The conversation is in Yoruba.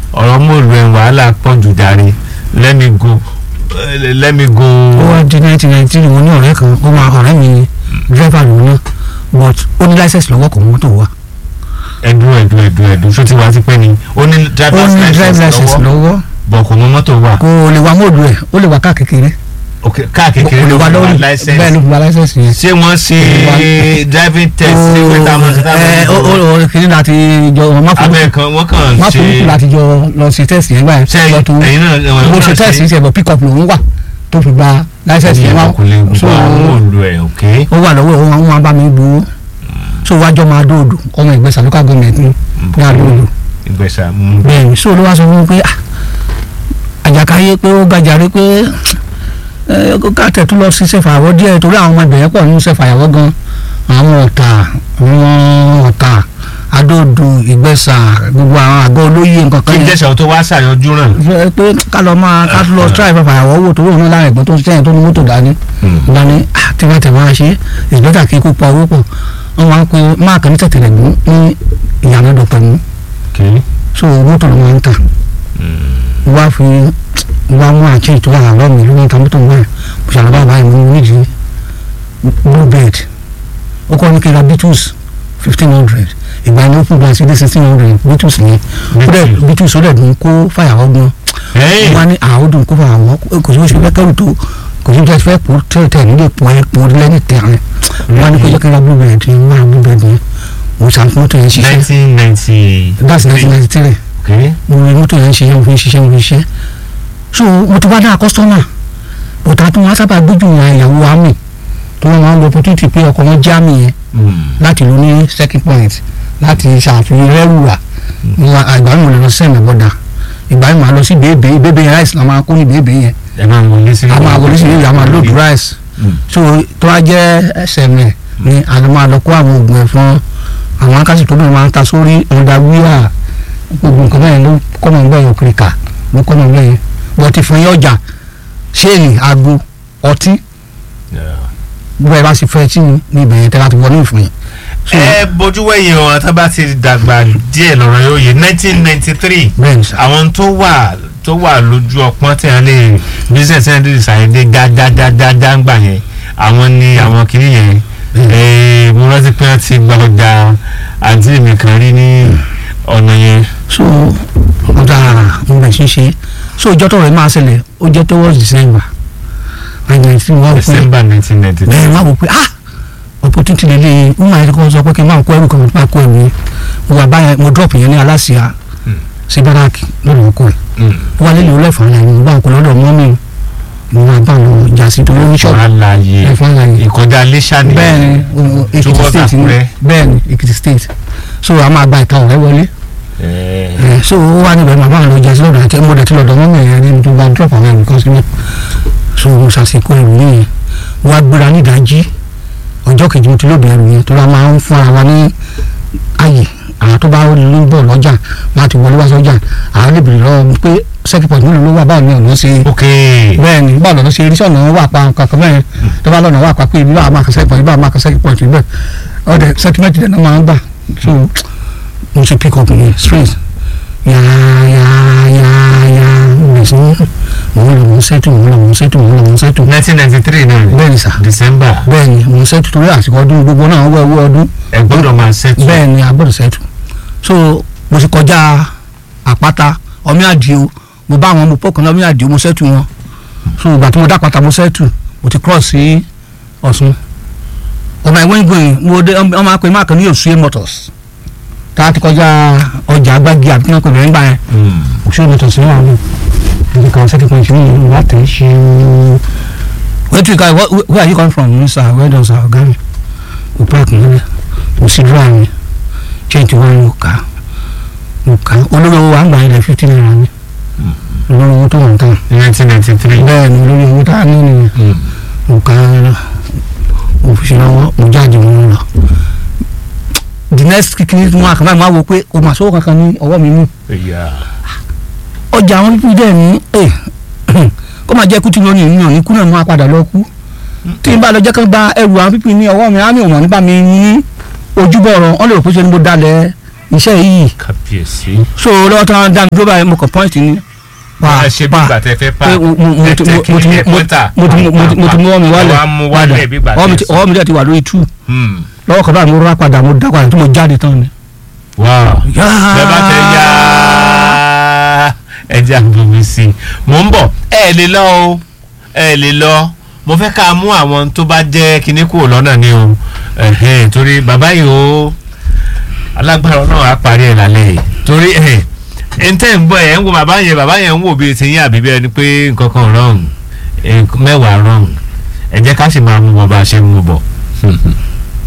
ọ̀rọ̀ mòlù ẹ̀ wàhálà pọ̀ jù darí let me go eh, let me go. ó wá di nineteen ninety three mo ní ọ̀rẹ́ kan ó máa ọ̀rẹ́ mi dírẹ́fà lòun náà but ó ní láìsẹ̀sì lọ́wọ́ kò mọ́tò wa ẹ̀dùn ẹ̀dùn ẹ̀dùn ẹ̀dùn ṣó ti wá sí pé ni ó ní ó driver's ní drive license license lọ́wọ́ lọ́wọ́ bọ̀ kò mọ mọ́tò wà kò lè wa móòdù ẹ̀ ó lè wa káà kékeré ok káà kò kékeré lè ló wa fi wá lórí bẹ́ẹ̀ license ló fi wa license yẹn. ṣé wọ́n ṣe driving test ṣé wọ́n ta mọ̀ sí ta ẹ ó mọ̀ ó ó kìíní láti jọ má fún abẹ́ kan wọ́n kàn má fún ṣe láti jọ lọ sí test yẹn gbà ṣe yẹn lọ tó ẹ̀yin náà ẹ̀wọ̀n mo ṣe test yẹn ṣe bọ̀ pick up lòún wà tó fi gba license yẹn wá kò lè so gba mòlù ẹ̀ ok ó wà lọ́wọ́ ẹ̀ wọ́n wá bá mi gbowó so wájọ́ máa dóòdù ọmọ ìgbésà local government ní ní àdóòdù ìgbésà bẹ́ẹ̀ni so ló wá sọ fún mi pé ah, àjàkáyé pé ó gàjàre pé ẹ ká tẹ̀tú lọ sí sẹ́fàyàwọ́ díẹ̀ torí àwọn ọmọ ìbẹ̀rẹ̀ pọ̀ nínú sẹ́fàyàwọ́ gan àwọn ọ̀tà àwọn ọ̀tà adóòdù ìgbésà gbogbo àwọn àgọ́ olóyè nǹkan kí kan n yẹn jẹ́sà tó wá ṣàyànjú ràn. fẹ́ pé ká lọ máa ká lọ tíráì fàfàyàwọ́ wò torí òun náà lára ẹ̀gbọ́n tó ń sẹ́yìn tó ní mọ́tò dání dání tẹ́wọ́tẹ́ máa ṣe ìgbẹ́ta kí kó pa owó pọ̀ wọ́n máa ń pe máàkì ní tẹ̀tẹ̀lẹ̀ mú ní ìyànà dọ̀pẹ̀ mú so mọ́tò ló máa ń tà wá fi wá mú àti ètò àlọ́ mi ló ń ta mọ́tò náà mo ṣàlọ́ bá báyìí mo nídìí blue bed ó kọ́ ní kí n ra beatles fifteen hundred ìgbà yẹn ó fún gba sí dé sixteen hundred beatles yẹn ó dẹ̀ beatles ó dẹ̀ dùn kó fàyàwọ́ gan wọ́n á ní àádùn kó fàyàwọ́ kò sí bó ṣe fẹ́ kẹ́rù tó kò sí bó ṣe fẹ́ pò tẹ́lẹ̀ nílé pò ẹ́ pò lẹ́ni tẹ̀rẹ̀ wọ́n á ní kó jẹ́ kí n ra blue bed yẹn wọ́n á ra blue bed yẹn mo ṣàn fún mọ́tò yẹn ṣiṣẹ́ nineteen ninety. that's nineteen ninety three okay mo rí mọ́tò yẹn ṣiṣẹ́ mo fi ṣiṣẹ́ mo fi ṣiṣẹ́ so mo ti wá dá kọ́sítọ́mà bọ̀tà tó wọn sábà gbójú wọn ìyàwó àmì tó wọn máa ń lo opportunity pé ọkọ̀ wọn já mi yẹn láti lò ní second point láti ṣàfihàn rẹ́rùwà ìgbà mi ò lè lọ sí ẹ̀mẹ̀ bọ́dà ìgbà mi máa lọ sí bèbè bèbè yẹn rice la máa kó ní bèbè yẹn ẹ máa wọlé sí. a máa wọlé sí bèbè a máa load rice so tó wá jẹ́ ẹsẹ̀mẹ̀ ni a lè máa lọ kó àwọn oògùn ẹ̀fọn àwọn akásì tó bẹ̀rẹ̀ máa ń ta sórí ọ̀dà wíwà gbogbo nǹkan bẹ́ẹ̀ ló kọ́nà ń bẹ̀yẹ̀ òkìrìkà ló kọ́nà ń bẹ̀yẹ̀ wọ́n ti fún yín ọjà ṣéènì aago ọtí gbogbo ẹ̀ bá sì fẹ́ tí ní ibẹ̀ yẹn tẹ́ láti wọlé ìfún yín. So, ẹ bójú wẹ̀yìn o tá bá ti dàgbà díẹ̀ lọ́rọ̀ yóò yé nineteen ninety three bẹ́ẹ̀ ni sà àwọn tó wà tó wà lójú ọpọ́n tí wọ́n lè business ẹ̀ lè ṣàyẹ̀dẹ̀ gágágágágá ń gbà yẹn àwọn ni àwọn kìíní yẹn Ee, mo rántí pé wọ́n ti gba ọjà àǹtí mi kan rí ní ọ̀nà yẹn. so mo dára mo bẹ̀ sí ṣe so ìjọ tó rẹ̀ máa ṣẹlẹ̀ ó jẹ́ towards December àyàn tí wọ́n pè December nineteen ninety three. bẹ́ẹ̀ wọ́n wò pé ah opportunity lele mo máa yẹ kó sọ pé kí n máa kó ẹrù kan máa kó ẹrù yẹn mo wà báyẹn mo drop yẹn ní aláṣìá sí báràkì lọ́dọ̀ ọkọ ẹ̀ wọ́n lé lòó lẹ́fọ̀ọ́ àlàyé mo bá ń kó lọ́dọ̀ mọ́mì mo máa bá wọn jà sí torí oníṣọ́ọ̀bù ọ̀rá láàyè ẹ̀fọ́ àlàyé ìkọjá lẹ́ṣà ni. bẹ́ẹ̀ni Èkìtì Towards state ni Àkúrẹ́. bẹ́ẹ̀ni Èkìtì state so a máa gba ìta ọ̀rẹ́ wọlé Ẹ, ẹ so ó wà níbẹ̀ màmá àwọn ọjà sí lọ́dọ̀ àti ẹ̀mọ́dẹ̀ tí lọ́dọ̀ mọ́mọ́ ẹ̀yà ní tó bá drop àwọn ẹ̀rù kan sílẹ̀ so mo ṣàṣekọ ẹ̀rù yìí wọ́n á gbéra ní ìdájí ọjọ́ kejì mo ti lóde ẹ̀rù yẹn tó la máa ń fún ara wa ní ààyè àwọn tó bá ló ń bọ̀ lọ́jà láti wọlé wá sọ́jà àwọn lè bèrè lọ́wọ́ pé second point mélòó ló wà báwo ni ọ̀nà ṣe ok bẹ́ẹ̀ ni báwo lọ́nà ṣe rí sọ̀nà wà pa kankan bẹ́ẹ̀ tó bá lọ́nà wà pa pé ibi bá a máa kọ second point ibi bá a máa kọ second point bẹ́ẹ̀ ọ̀dẹ̀ sentiment dẹ̀ náà máa ń gbà so mo ṣe pick up yẹn straight yáyáyáyá mo sì ń mo ń lọ mo ń sẹ́tù mo ń lọ mo ń sẹ́tù mo ń lọ mo ń sẹ́tù nineteen ninety three náà ni bẹ́ẹ̀ ni sà December bẹ́ẹ̀ ni mo ń sẹ́tù torí àsìkò ọdún gbogbo náà wọ́ owó ọdún ẹ gbọ́dọ̀ máa ṣètò. bẹ́ẹ̀ ni a gbọ́dọ̀ sẹ́tù so mo sì kọjá àpáta ọmí àdìo mo bá àwọn ọmọ pọ́kàn náà ọmí àdìo mo sẹ́tù wọn so ìgbà tí mo dá pátá mo sẹ́tù mo ti cross sí Ọ̀ṣun ọmọ ìwé ìgbọ̀nyìn mo dé ọmọ akpè má kàn ní Òṣùyẹ motors tá a ti kọjá ọjà agbági àbí kí wọ́n pè bẹ́ẹ̀ nígbà yẹn Mm. Òṣùyẹ motors ní wàá mú ibi kan second point ní ìlú wa tẹ̀ ṣe where do you guys where, where are you come from sir where does our ọ̀gá mi mo park nílẹ̀ mo sì dúró àmì change one mo kà á mo kà á olórí owó wa ń gbà ilẹ̀ fifty naira ni olórí owó tó wà ń tàn nineteen ninety three. bẹ́ẹ̀ ni olórí owó tá a ní nìyẹn mo kà á mo fi ṣe lọ́wọ́ mo jáde mo lọ the next kìkìrì tí mo àkàbà máa wo pé o mà sówó kankan ní ọwọ́ mi mú ọjà àwọn pípín dẹ̀ ní ẹ̀ kó máa jẹ́ kú tí lónìí ènìyàn ní kú náà máa padà lọ kú tí n bá lọ jẹ́ kán gba ẹrù àwọn pípín ní ọwọ́ mi á mi ò mọ̀ nípa mi ní ojúbọ̀ ọ̀rọ̀ wọ́n lè rò pé ṣe ni mo dalẹ̀ iṣẹ́ yìí kábíyèsí. so lọ́wọ́ tí wọ́n dá mi dúró báyìí mo kàn pọ́ìntì ni wọ́n á ṣe bí ìgbà tẹ fẹ́ pa pé mo- mo- mo ti- mo- mo ti- tẹ mo- pọ́ńtà mo ti- mo ti- mo ti mú ọmọ mi wálẹ̀ wọ́n á mú wálẹ̀ bí ìgbà ọwọ́ mi tẹ ti- ọwọ́ mi dẹ̀ ti wà lórí two Hmm. lọ́wọ́ kan báyìí mo rà padà mo dá padà tí mo jáde tán ni. wow bẹ́ẹ̀ bá fẹ́ yá ẹ jẹ́ àbòmí sí i mò ń bọ̀ ẹ lè lọ o ẹ lè lọ mo fẹ́ ká mú àwọn tó bá jẹ́ kinní kúrò lọ́nà ni o ẹ̀hẹ́n, torí bàbá yìí o alágbára náà á parí ẹ̀ lálẹ́ yìí torí ẹ̀ ẹ̀ ń tẹ́ ń bọ̀ ẹ̀ ń wo bàbá yẹn bàbá yẹn ń wò bíi ti yín àbí bẹ́ẹ̀ ni pé nǹkan kan wrong ẹ̀, mẹ́wàá wrong ẹ jẹ́ ká sì máa mú wọn bá a ṣe ń mú bọ̀